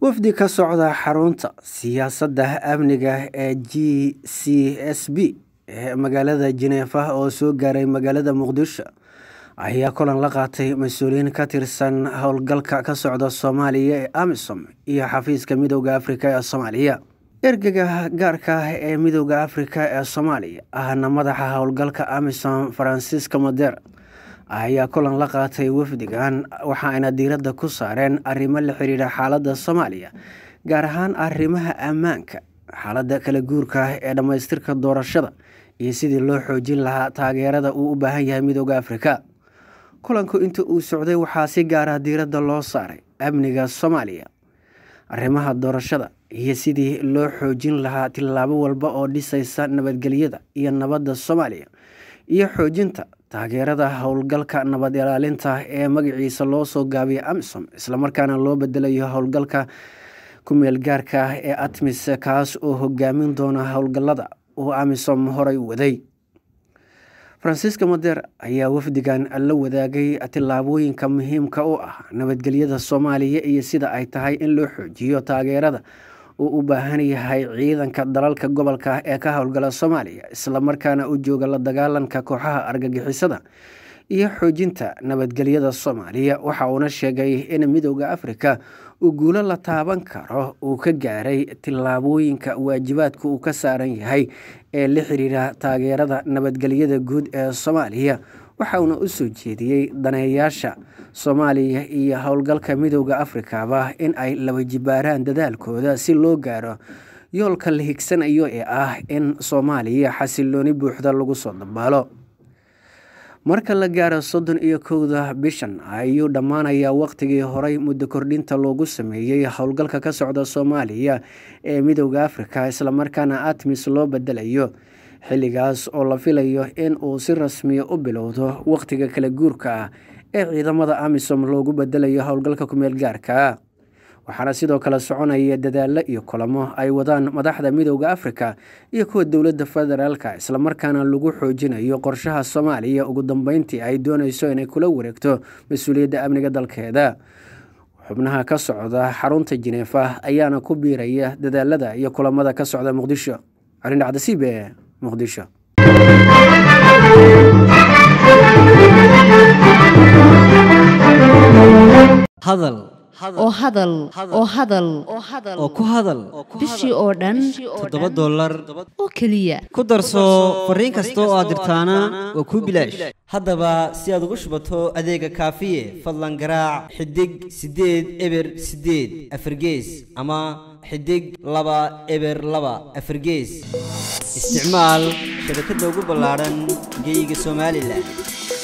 wafdi ka socda xarunta siyaasadda amniga ee g c s b ee magaalada jeneefa oo soo gaaray magaalada muqdisho ayaa kulan la qaatay mas-uuliyiin ka tirsan howlgalka ka socda soomaaliya ee amisom iyo xafiiska midooda afrika ee soomaaliya ergega gaarka ah ee midooda afrika ee soomaaliya ahna madaxa howlgalka amisom faransiiska mader ayaa kulan la qaatay wafdigan waxaayna diiradda ku saareen arrimo la xiriira xaaladda soomaaliya gaar ahaan arrimaha ammaanka xaaladda kala guurka ah ee dhammaystirka doorashada iyo sidii loo xoojin lahaa taageerada uu u baahan yahay midooda afrika kulanku inta uu socday waxaa si gaara diiradda loo saaray amniga soomaaliya arrimaha doorashada iyo sidii loo xoojin lahaa tillaabo walba oo dhisaysa nabadgelyada iyo nabadda soomaaliya iyo xoojinta taageerada howlgalka nabad ilaalinta ee magaciisa loo soo gaabiyay amisom islamarkaana loo bedelayo howlgalka kumeel gaarka ah ee atmis kaas oo hogaamin doona howlgalada uu amisom horay waday faransiiska madeer ayaa wafdigan la wadaagay tillaabooyinka muhiimka u ah nabadgelyada soomaaliya iyo sida ay tahay in loo xoojiyo taageerada uu u baahan yahay ciidanka dalalka gobolka ee ka howlgala soomaaliya islamarkaana u jooga la dagaalanka kooxaha argagixisada iyo xoojinta nabadgelyada soomaaliya waxa uuna sheegay in midooda afrika uu guulo la taaban karo uu ka gaaray tillaabooyinka waajibaadka uu ka saaran yahay ee la xiriira taageerada nabadgelyada guud ee soomaaliya waxa uuna u soo jeediyey daneeyaasha soomaaliya iyo howlgalka midooda afrikaba in ay laba jibaaraan dadaalkooda si loo gaaro yoolka la higsanayo ee ah in soomaaliya xasilooni buuxda lagu soo dabaalo marka la gaaro soddon iyo kowda bishan ayuu dhammaanayaa waqtigii horey muddo kordhinta loogu sameeyey howlgalka ka socda soomaaliya ee midooda afrika islamarkaana atmis loo bedelayo xilligaas oo la filayo in uu si rasmiya u bilowdo waqtiga kala guurka ah ee ciidamada amisom loogu bedelayo howlgalka kumeel gaarka waxaana sidoo kale soconaya dadaalo iyo kulamo ay wadaan madaxda midooda afrika iyo kuwa dowladda federaalka islamarkaana lagu xoojinayo qorshaha soomaaliya ugu dambeyntii ay dooneyso inay kula wareegto mas-uuliyadda amniga dalkeeda xubnaha ka socda xarunta jineefa ayaana ku biiraya dadaalada iyo kulamada ka socda muqdisho calindhacdasiibe muqdisho oo hadal oo hadal oo ku hadal bishii oo dhan toddoba dollar oo keliya ku darso fariin kasta oo aad dirtaana waa kuu bilaash haddaba si aad ugu shubato adeega kaafiye fadlan garaac xidig siddeed eber siddeed afargees ama xidig laba eber laba afargees isticmaal shabakadda ugu ballaadhan geyga somalilan